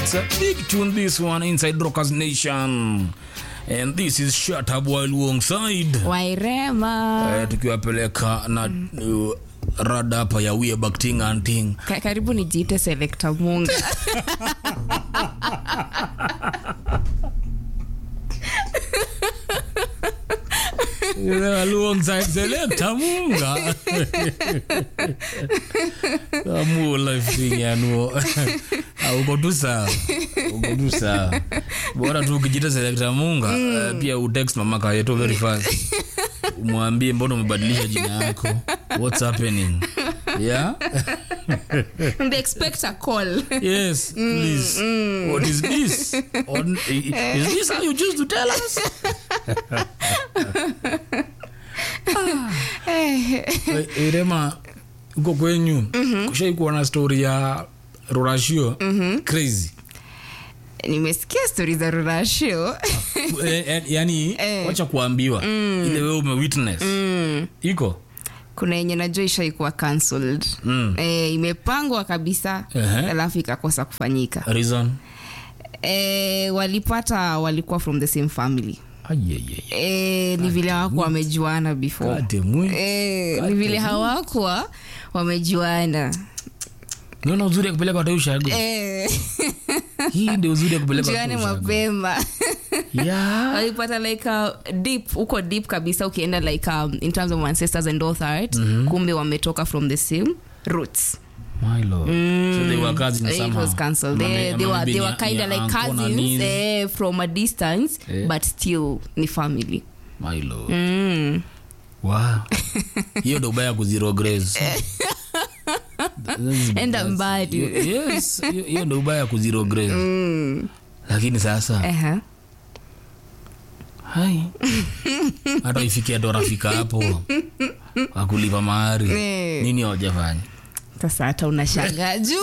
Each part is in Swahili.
It's a big tune, this one, inside Rockers Nation. And this is Shut Up While Alongside. wairema Eh, tukiwapeleka na uh, rada hapa ya we back ting and ting. Ka- karibu nijiite selekta munga Yeah, alongside Selector Munga. Amu life thing yanuo. Ah, uko tu sawa. Uko tu sawa. Bora tu ukijita Selector Munga, eh, pia utext mama kayeto very fast. Umwambie mbona umebadilisha jina yako. What's happening? Yeah? and they expect a call Yes, please. What is this? On, i- i- is this how you choose to tell us? Eh, Irema, uko kwenyu kushaikuwa na story ya rurashio crazy nimesikia stori za rurashio Eh, eh, yani Eh. wacha kuambiwa ile wewe umewitness iko kuna yenye najua ishaikuwa cancelled Mm. eh, imepangwa kabisa Ehe. alafu ikakosa kufanyika reason eh, walipata walikuwa from the same family Ayeyeye. eh, ni vile hawakuwa wamejuana before Kate mwe. eh, ni vile hawakuwa wamejuana niona uzuri ya kupeleka watu ushago eh, hii ndio uzuri ya kupeleka juane watu ushago mapema yeah. walipata like uh, deep huko deep kabisa ukienda like um, in terms of ancestors and authors kumbe wametoka from the same roots My lord. So they were cousins it somehow. was cancelled Ama they, may- they ama were, maybe they ni- were kind of ni like uncle na cousins niece. eh, from a distance Eh. but still ni family My lord. mm. Wow. hiyo ndo ubaya kuziro grace That is- Enda that's- mbali. hiyo- yes hiyo- hiyo ndo ubaya kuziro grace lakini sasa Aha. hai hata ifikia ndo rafika hapo wakulipa mahari Eh. nini hawajafanya sasa hata unashangaa juu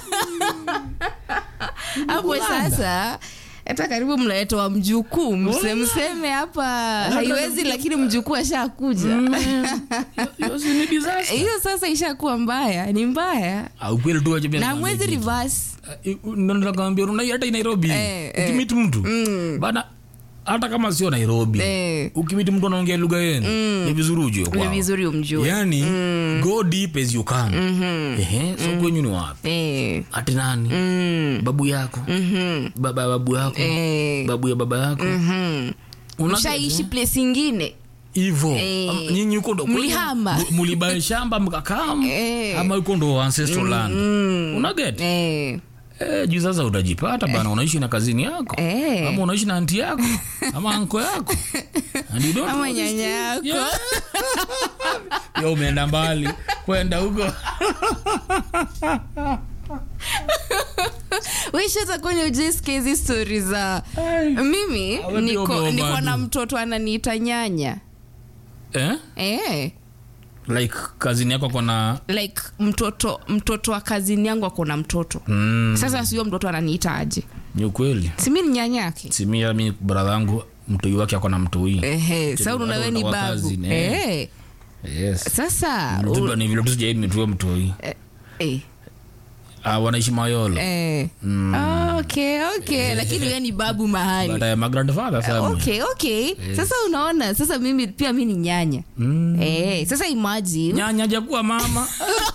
hapo sasa hata karibu mnaletwa mjukuu mse- mseme hapa haiwezi lakini mjukuu ashakuja Hiyo si ni disaster. hiyo sasa ishakuwa mbaya ni mbaya Ah, ukweli tu wacha pia na nikwambie mwezi kitu. reverse Eh, ndo nitakwambia unai hata i nairobi Eh, eh. ukimiti mtu bana hata kama sio nairobi Eh. ukimiti mtu anaongea lugha yenu ni vizuri ujue ni kwao. vizuri umjue yani go deep as you can Ehe, so kwenyu ni wapi Eh, ati nani babu yako baba ya babu yako eh, babu ya baba yako Una- mshaishi place ingine hivo Eh. Am- nyinyi huko ndo Mlihama. mu- mulibae shamba mkakam Eh. ama huko ndo ancestral land unaget eh, Eh, juu sasa utajipata bana unaishi na kazini yako Eh. ama unaishi na anti yako ama anko yako And you don't ama know this nyanya thing. yako Yeah. Yo, umeenda mbali kwenda huko wishata kwenye ujiski hizi stori za Ai. mimi Awe niko, ndio niko na bado. mtoto ananiita nyanya eh? eh, like kazini yako kona like mtoto mtoto wa kazini yangu ako na mtoto mm, sasa sio mtoto ananiita aje ni ukweli simi ni nyanya yake simia mi bradha yangu mtoi wake ako na mtoi Ehe, sa Watu unaona we ni wa babu kazini, eh. Eh, yes sasa u- Mtuba ni vile tu sijai nimetue mtoi eh, ah, wanaishi mayolo eh. Ah, okay okay lakini we ni babu mahali but I am a grandfather family okay okay sasa unaona sasa mimi pia mi ni nyanya Mm. eh, sasa imagine nyanya jakuwa mama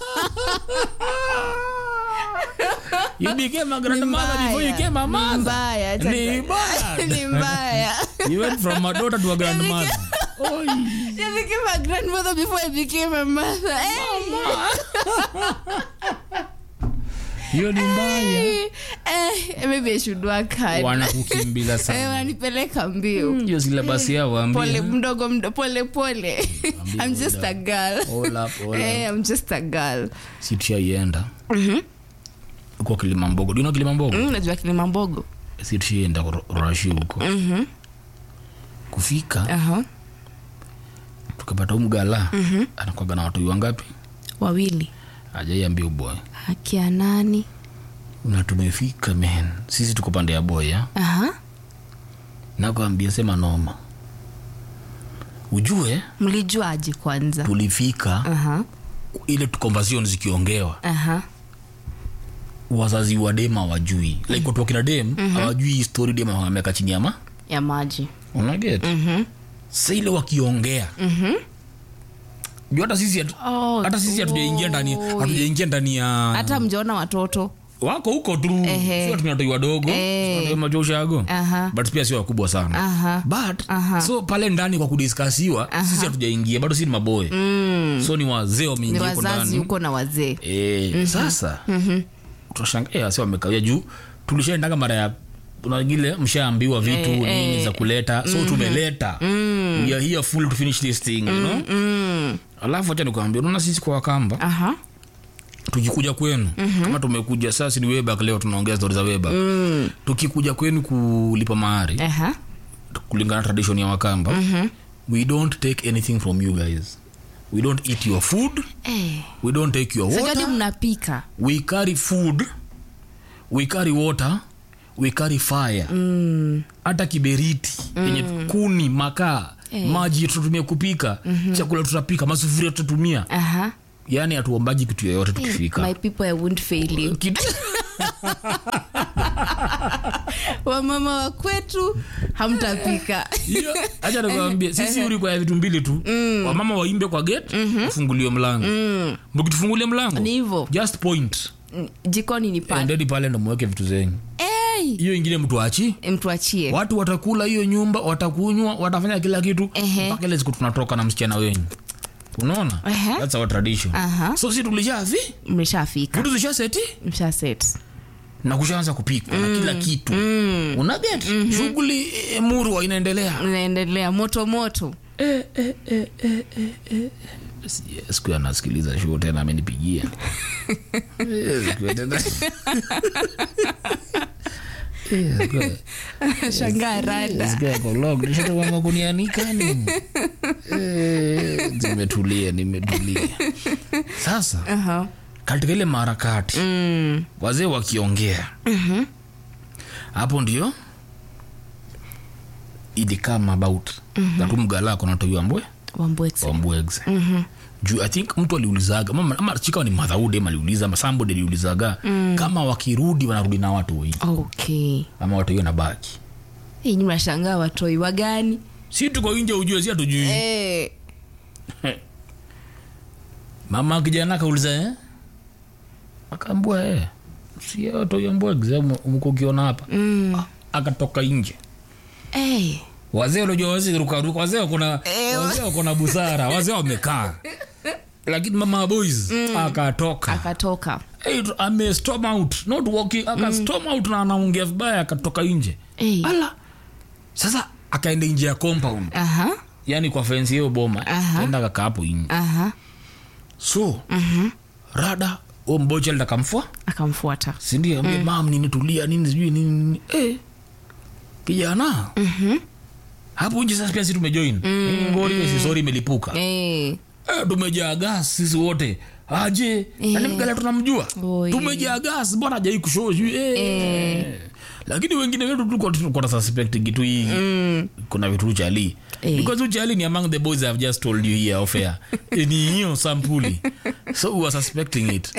you became a grandmother before you became a Ni mother mbaya acha ni ni- bad ni mbaya you went from a daughter to a grandmother Oi. I became a grandmother before I became a mother. Hey. hiyo ni mbaya Eh, maybe I should work hard. wanakukimbiza Eh, sana wananipeleka mbio hiyo silabasi yao pole waambie mdogo mdo, pole pole I'm just a girl All up, all up. Eh, I'm just a girl si tushaienda uko kilimambogo dino kilimambogo Mm, najua kilima mbogo si tushaienda rashi huko kufika Aha. tukapata umgala anakwaga na watoi wangapi wawili ajaiambia uboy akia nani na tumefika men sisi tuko pande ya boya Aha. nakwambia sema noma ujue mlijuaje kwanza tulifika Aha. ile tu conversation zikiongewa Aha. wazazi wa dem hawajui like watu wakina dem hawajui story dem ameka chini ama ya maji unaget sa ile wakiongea juu hata sisi hatu- Oh, hata sisi hatujaingia ndani oh. hatujaingia ndani ya hata mjaona watoto wako huko tu Ehe. sio tunatoi wadogo Eh. majoshago Aha. but pia sio wakubwa sana Aha. but Aha. so pale ndani kwa kudiskasiwa sisi hatujaingia bado si ni maboy so ni wazee ni wameingia huko wazazi ndani huko na wazee Eh, sasa tunashangaa wasi wamekawia juu tulishaendaga mara ya unagile mshaambiwa vitu Eh, nini eh. za kuleta so tumeleta we are here full to finish this thing you know? alafu acha nikuambia unaona sisi kwa wakamba aha tukikuja kwenu kama tumekuja sasa ni webak leo tunaongea stori za webak tukikuja kwenu kulipa mahari aha kulingana na tradition ya wakamba we don't take anything from you guys we don't eat your food eh we don't take your sajadi water mnapika we carry food we carry water we carry fire hata kiberiti yenye kuni makaa maji tutatumia kupika chakula tutapika masufuria tutatumia aha yaani hatuombaji kitu yoyote tukifika my people i won't fail you Kitu- wamama wa kwetu hamtapika Hiyo, acha nikwambie sisi ulikuwa ya vitu mbili tu wamama waimbe kwa gate ufunguliwe mlango mkitufungulia mlango ni hivo just point jikoni ni pale endeni pale ndo mweke vitu zenyu hey, hiyo ingine mtu achi mtuachie watu watakula hiyo nyumba watakunywa watafanya kila kitu Ehe. mpaka ile siku tunatoka na msichana wenyu unaona Ehe. That's our tradition Aha. so si tulishavi mlishafika vitu zishaseti mshaset na kushaanza kupikwa na kila kitu unaget shughuli eh, murwa inaendelea unaendelea moto moto Si- siku ya nasikiliza show tena amenipigia Eh, siku ya tena- Eh, siku ya- shangaa rada siku ya kolog, nishatoka makunianika nini? Eh, nimetulia nimetulia sasa Aha. katika ile maharakati Mm. wazee wakiongea hapo ndio ilikama about tatu mgala konatoiwa mbwe Wambwekse. wambwegs juu i think mtu aliulizaga ama, ama chikawa ni madhaude ama aliuliza ama somebody aliulizaga kama wakirudi wanarudi na watu wei okay ama watu hiyo na baki Hii ni mashangaa watoi wagani si tuko nje ujue si hatujui eh. mama kijana akauliza eh? akaambua eh. si watoiambwegs mko ukiona hapa mm. akatoka nje eh. wazee unajua wazee rukaruka wazee wakona Eh, wazee wakona busara wazee wamekaa lakini mama boys akatoka akatoka hey, ame storm out not walking aka storm out na anaongea vibaya akatoka nje eh. ala sasa akaenda nje ya compound aha yani kwa fensi hiyo boma Aha. enda akakaa hapo nje aha so rada o mbocha alida kamfua akamfuata sindio ambia mam nini tulia nini sijui nini nini eh, kijana hapo nje sasa pia si tumejoin mm. ngori mm. sisori imelipuka eh. eh, tumejaa gas sisi wote aje Eh. nani mgala tunamjua Oi. tumejaa gas mbona ajai kushoo sijui eh. lakini wengine wetu tulikuwa tulikuwa suspect kitu hii kuna vitu uchali Eh. because uchali ni among the boys I've just told you here off air Eh, ni hiyo sampuli so we were suspecting it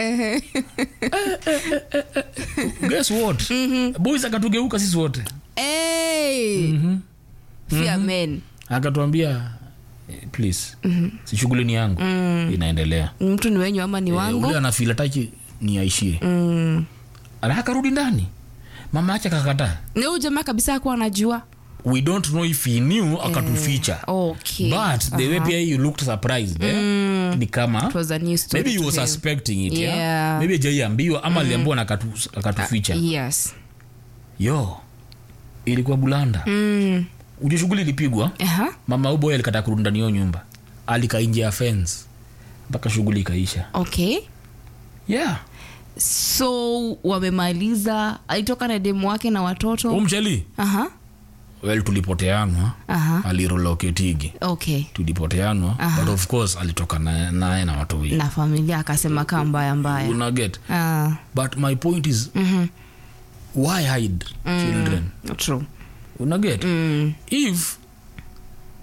guess what boys akatugeuka sisi wote Eh. Fear men akatuambia eh, please si shughuli ni yangu inaendelea mtu ni wenyu ama ni Eh, wangu ule anafila taki ni aishie mm. ala akarudi ndani mama ache akakataa ni huyu jamaa kabisa akuwa anajua we don't know if he knew akatuficha okay but the way pia you looked surprised eh? ni kama It was a new story maybe you to were him. suspecting it yeah. Yeah. maybe ajaiambiwa ama aliambiwa na akatu- akatuficha yes yo ilikuwa bulanda mm. uje shughuli ilipigwa aha mama uboy alikata kurudi ndani ya hiyo nyumba alikainje ya fence mpaka shughuli ikaisha okay yeah so wamemaliza alitoka na demu wake na watoto umchali aha well tulipoteanwa aha aliroloketigi okay tulipoteanwa but of course alitoka na- naye na watu wengi na familia akasema kaa mbaya mbaya unaget ah. but my point is mhm. why hide children true unaget mm. if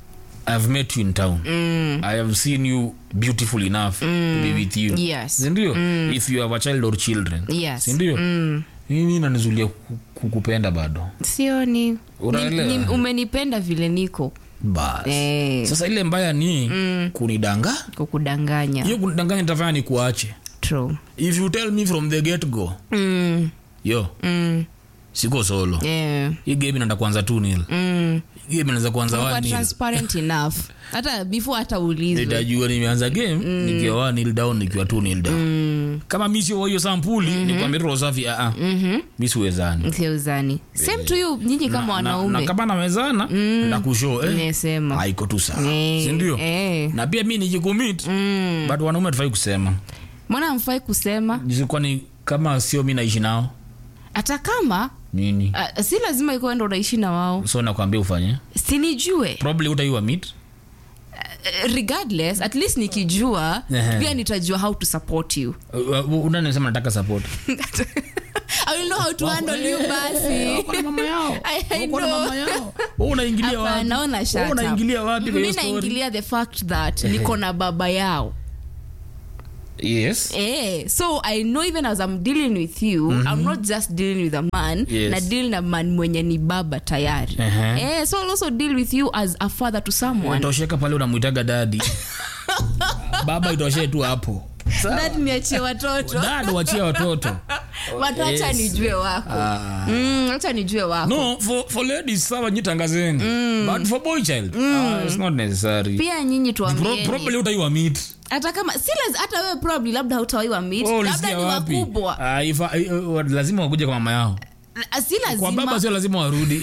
i've met you in town i have seen you beautiful enough to be with you Yes. sindio if you have a child or children Yes. sindio mimi nanizulia ku- kukupenda bado sioni Unaelewa? Ni- ni- umenipenda vile niko bas Eh. sasa ile mbaya ni kunidanga kukudanganya hiyo kunidanganya nitafanya ni kuache True. if you tell me from the get go Mm, yo mm, siko solo yeah, hii game inaenda kuanza tu nil mm. hii game inaweza kuanza Kuwa one nil transparent enough hata before hata ulizwe nitajua nimeanza game nikiwa one nil down nikiwa two nil down kama mi sio wa hiyo sampuli mm nikwambia roho safi aa mi siwezani siuzani same to you nyinyi kama na, na wanaume kama nawezana ndakushow eh, nesema haiko tu sawa Eh, sindio eh. na pia mi nijikumit but wanaume hatufai kusema mbona mfai kusema kwani kama sio mi naishi nao hata kama nini uh, si lazima ikuwa ndo unaishi na wao so nakwambia ufanye sinijue probably utaiwa mit uh, regardless at least nikijua Ehe. pia nitajua how to support you unanesema nataka support I will know how to handle you basi Wako na mama yao I- I Wako na know. mama yao Wewe unaingilia wapi Hapana, naona shut Wewe up. unaingilia wapi kwa mi hiyo story naingilia the fact that niko na baba yao yes Eh, so i know even as i'm dealing with you i'm not just dealing with a man Yes. na deal na man mwenye ni baba tayari Ehe. eh, so i'll also deal with you as a father to someone tosheka pale unamwitaga dadi baba itoshee tu hapo that niachie watoto dad wachia watoto watu hacha Yes. nijue wako Ah. Mm, hacha nijue wako no for, for ladies sawa nyitangazeni but for boy child ah, it's not necessary pia nyinyi Pro, tuambieni probably utaiwa meet hata kama si laz- hata wewe probably labda hautawaiwa meet Wewe labda ulisikia ni wapi wakubwa Ah, ifa- uh, uh, lazima wakuja kwa mama yao si kwa baba lazima sio lazima warudi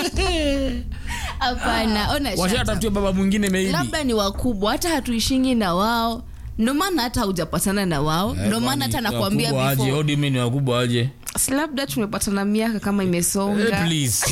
hapana ona shut up. washatafutia baba mwingine maybe labda ni wakubwa hata hatuishingi na wao ndo maana hata haujapatana na wao ndo maana hata nakwambia Wakubwa aje before What do you mean ni wakubwa aje Si labda tumepatana miaka kama Eh, imesonga please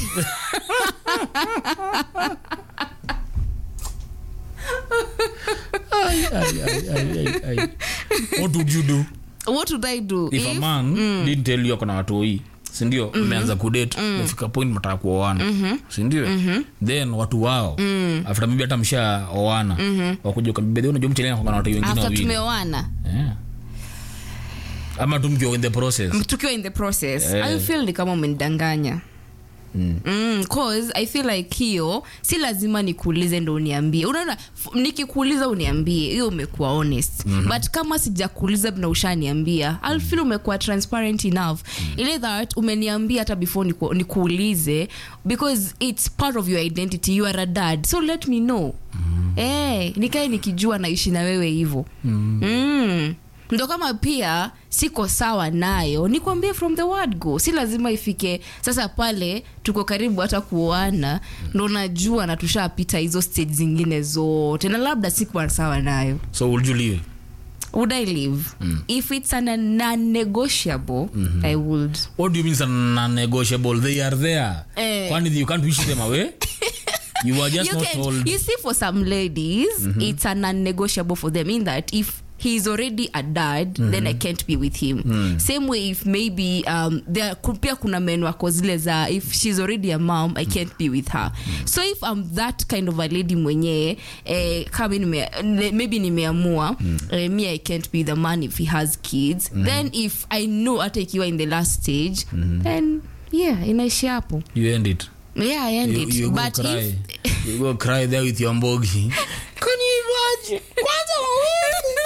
Ay, ay, ay, ay, ay, ay. what would you do what would i do if, a if man didn't tell you akona watoi sindio mmeanza kudate mefika point mtaka kuoana sindio then watu wao after maybe hata msha oana wakuja ukambibedhi unajua mchelena kwa na watoi wengine after wawili tumeoana Yeah. ama tu mkiwa in the process tukiwa in the process Eh. i feel ni kama umenidanganya Mm. Mm, cause i feel like hiyo si lazima nikuulize ndo uniambie unaona f- nikikuuliza uniambie hiyo umekuwa honest mm-hmm. but kama sijakuuliza na ushaniambia i'll feel umekuwa transparent enough ile that umeniambia hata before niku, nikuulize because it's part of your identity you are a dad so let me know mm-hmm. eh, nikae nikijua naishi na wewe hivo mm-hmm. mm ndo kama pia siko sawa nayo nikwambie from the word go si lazima ifike sasa pale tuko karibu hata kuoana ndo najua na tushapita hizo stage zingine zote na labda sikuwa sawa nayo so would you leave would i live if it's an non-negotiable i would what do you mean non-negotiable they are there Eh. kwani you can't wish them away you are just you, not can, told you see for some ladies it's a non-negotiable for them in that if he's already a dad then i can't be with him same way if maybe um, there ku- pia kuna men wako zile za if she's already a mom i can't be with her so if i'm that kind of a lady mwenyewe eh, kama nime, ne- maybe nimeamua eh, me i can't be the man if he has kids then if i know hata ikiwa in the last stage then yeah inaishi hapo you end it yeah i end you, it you go but cry if you go cry there with your mbogi can you imagine kwanza wawili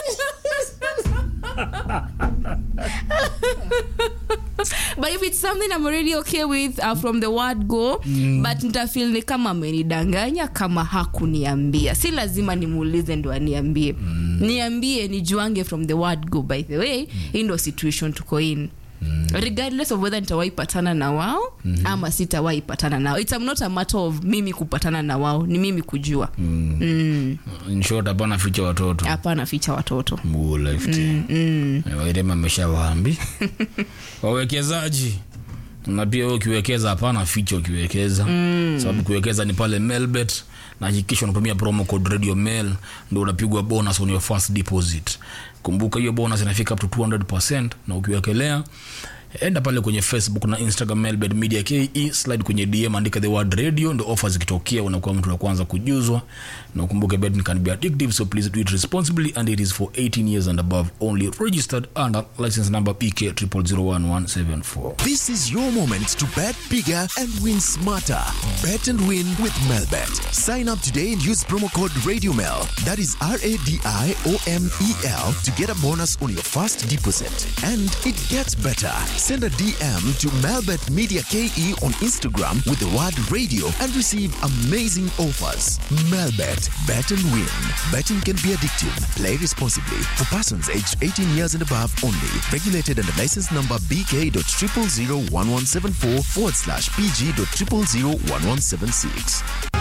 but if it's something i'm already okay with uh, from the word go mm. but nitafil ni kama amenidanganya kama hakuniambia si lazima nimuulize ndo aniambie mm. niambie nijuange from the word go by the way mm. hii ndo situation tuko in Mm. regardless of whether nitawahi patana na wao mm-hmm. ama sitawahi patana nao it's not a matter of mimi kupatana na wao ni mimi kujua Mm. Mm. in short hapana ficha watoto hapana ficha watoto Mguu left. wairema ameshawaambi wawekezaji na pia wewe ukiwekeza hapana ficha ukiwekeza sababu kuwekeza ni pale melbet na hakikisha unatumia promo code radio mail ndo unapigwa bonus on your first deposit kumbuka hiyo bonus inafika up to 200 na ukiwekelea enda pale kwenye facebook na instagram melbed media ke slide kwenye dm andika the word radio ndo offer zikitokea unakuwa mtu wa kwanza kujuzwa na ukumbuke betting can be addictive so please do it responsibly and it is for 18 years and above only registered under license number pk 001174 This is your moment to bet bigger and win smarter. Bet and win with Melbet. Sign up today and use promo code RadioMel. That is R A D I O M E L to get a bonus on your first deposit. And it gets better. Send a DM to Melbet Media KE on Instagram with the word radio and receive amazing offers. Melbet. Bet and win. Betting can be addictive. Play responsibly. For persons aged 18 years and above only. Regulated under license number BK.0001174 forward slash PG.0001176.